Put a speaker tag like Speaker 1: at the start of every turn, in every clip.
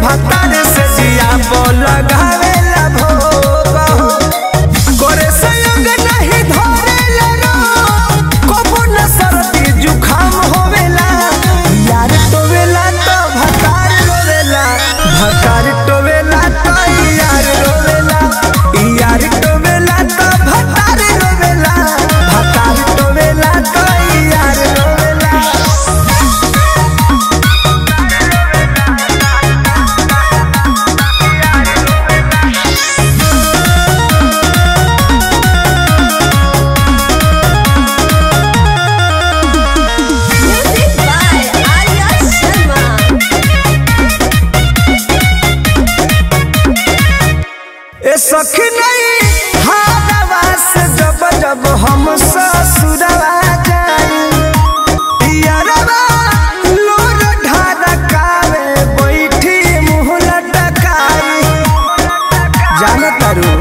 Speaker 1: भतार से जिया बोल लगावेला भोग हो करे संग नहीं धरेला रो कबो न सर्दी जुखाम होवेला यार टोवेला तो भतार रोवेला भतार टोवेला तो यार रोवेला यार टोवेला तो भतार रोवेला भतार टोवेला तो यार रोवेला
Speaker 2: Music by Arya Sharma.
Speaker 1: ए सखी नहीं हारवा से जब जब हम ससुरवा जाई यारवा लोर ढारकावे बैठी मुँह लटकाई जान तारू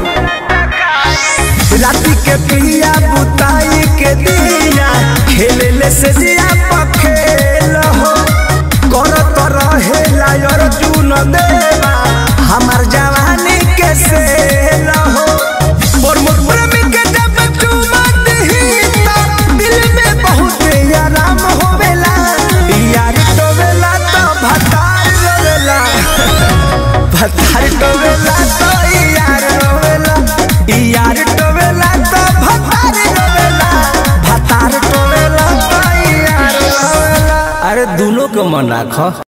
Speaker 1: राती के पिया बुताई के दिया खेले ले से जिया पखेल हो करत रहे लायर जून देवा हमार जवानी के सेल हो और मोर प्रेमी के जब चुमा दही तो दिल में बहुत आराम होवेला यार टोवेला तो भतार रोवेला भतार टोवेला तो यार रोवेला यार टोवेला तो भतार रोवेला भतार टोवेला तो यार रोवेला अरे दोनों के मन राख